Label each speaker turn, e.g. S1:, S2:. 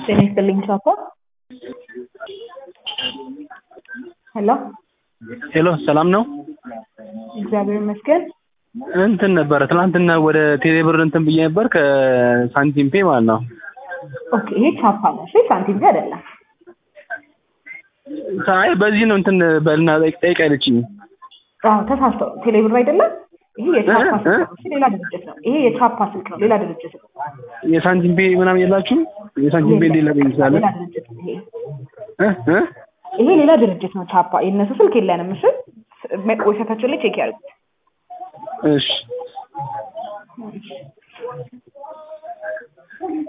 S1: ጤና ይስጥልኝ ቻፓ። ሄሎ
S2: ሄሎ ሰላም ነው?
S1: እግዚአብሔር ይመስገን።
S2: እንትን ነበረ ትናንትና ወደ ቴሌብር እንትን ብዬ ነበር ከሳንቲም ፔ ማለት ነው።
S1: ኦኬ ይሄ ቻፓ ነው እሺ፣ ሳንቲም ፔ አይደለም።
S2: አይ በዚህ ነው እንትን በልና ጠይቅ ያለችኝ።
S1: አዎ ተሳስተው ቴሌብር አይደለም። ይሄ የቻፓ
S2: እ?
S1: ስልክ ነው። እሺ ሌላ ድርጅት ነው። ይሄ የቻፓ ስልክ ነው፣ ሌላ ድርጅት ነው።
S2: የሳንቲም ፔ ምናምን የላችሁም? የሳንቲም ፔ እንዴት ላገኝ እችላለሁ?
S1: ሌላ ድርጅት ነው ይሄ።
S2: እ? እ?
S1: ይሄ ሌላ ድርጅት ነው ቻፓ። የእነሱ ስልክ የለንም። እሺ ዌብሳይታቸው ላይ ቼክ ያድርጉት።
S2: እሺ